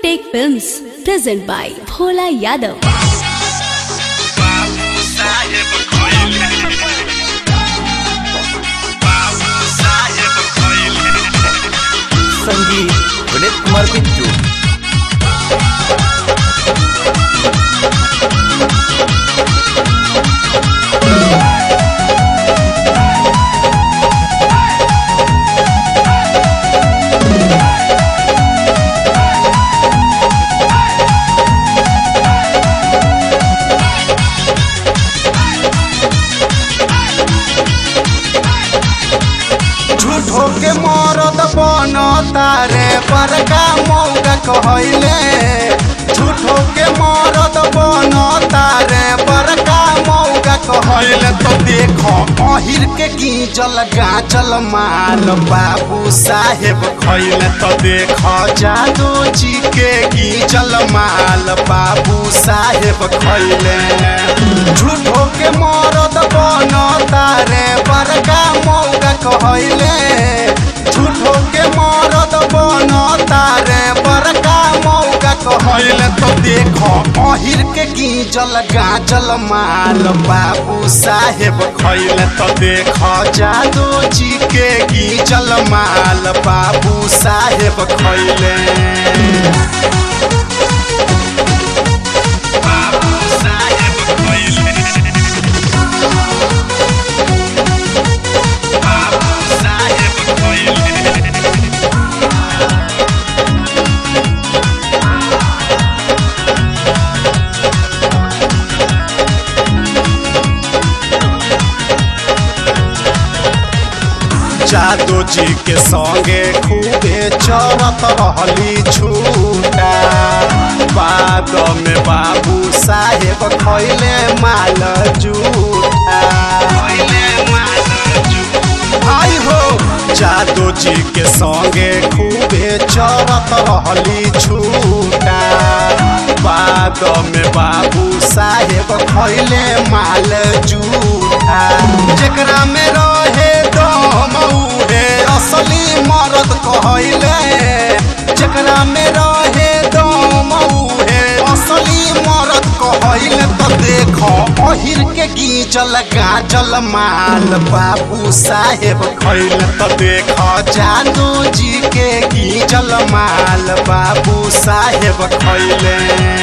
Unitek Films present by Bhola Yadav. बाबू साहेब खइले बाबू साहेब खइले संगीत विनीत कुमार बिट्टू झूठो के मरद बन तारे बड़का मौका कहले झूठो के मरद बन तारे बड़का मौका कहले तो देखो अहिर के गीजल गाजल माल बाबू साहेब खैले तो देखो जादू जी के गीजल माल बाबू साहेब खैले झूठो के मरद बन तारे बड़का मौका कहले झूठो के मरद बन तारे बड़का मौका कहले तो देखो अहिर के गीजल गाजल माल बाबू साहेब खैले तो देखो जादू जी के गीजल माल बाबू साहेब खैले बाबू साहेब खइले बाबू साहेब खइले जादू जी के संगे खूबे चरत रहली छूटा बाद में बाबू साहेब खैले माल जूठा खइले मालजू आई हो जादू जी के संगे खूबे चरत रहली छूटा बाद में बाबू साहेब खैले माल जूठा जेकरा में रहे दम उहे असली मरद कहले जेकरा में रहे दम उहे असली मरद कहले तो देखो अहिर के गीजल गाजल माल बाबू साहेब खैले तो देखो जादू जी के गीजल माल बाबू साहेब खैले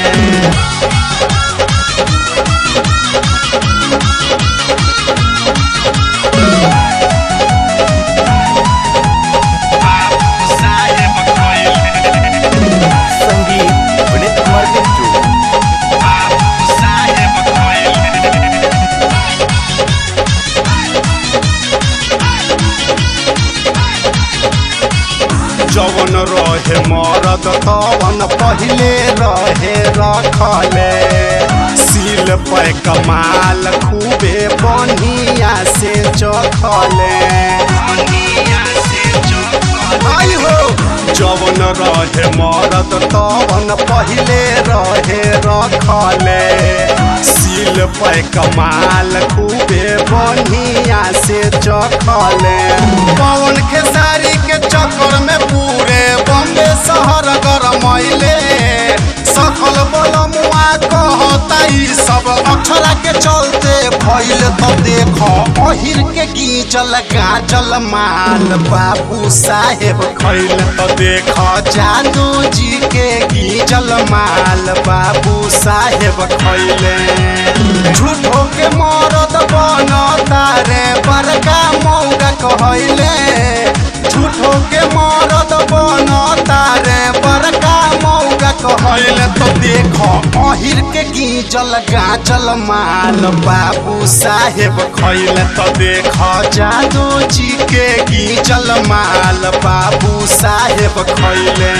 बाबू साहेब खइले संगीत विनीत कुमार बिट्टू बाबू साहेब खइले जवन रहे मरद तवन पहिले रहे रखले सील पे कमाल खूबे बढ़िया से चखले दुनिया से चौकल आई हो जवन रहे मरद तवन पहिले रहे रखले सील पे कमाल खूबे बढ़िया से चखले पवन खेसारी के चक्कर में पूरे बम्बे शहर गरमैले सखल बलमुआ कहता ई सब अक्षरा के चलते भइल तो देखो अहिर के गीजल गाजल माल बाबू साहेब खैल तो देखो जादू जी के गीजल माल बाबू साहेब खैले झूठो के मरद बन तारे बड़का मौगा कहले झूठो के मरद बन तारे बड़का मौगा कहले तो देखो अहिर के गीजल गाजल माल बाबू साहेब खैले तो देखो जादू जी के गीजल माल बाबू साहेब खैले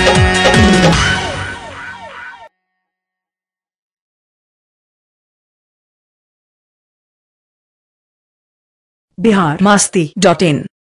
बिहार मस्ती डॉट इन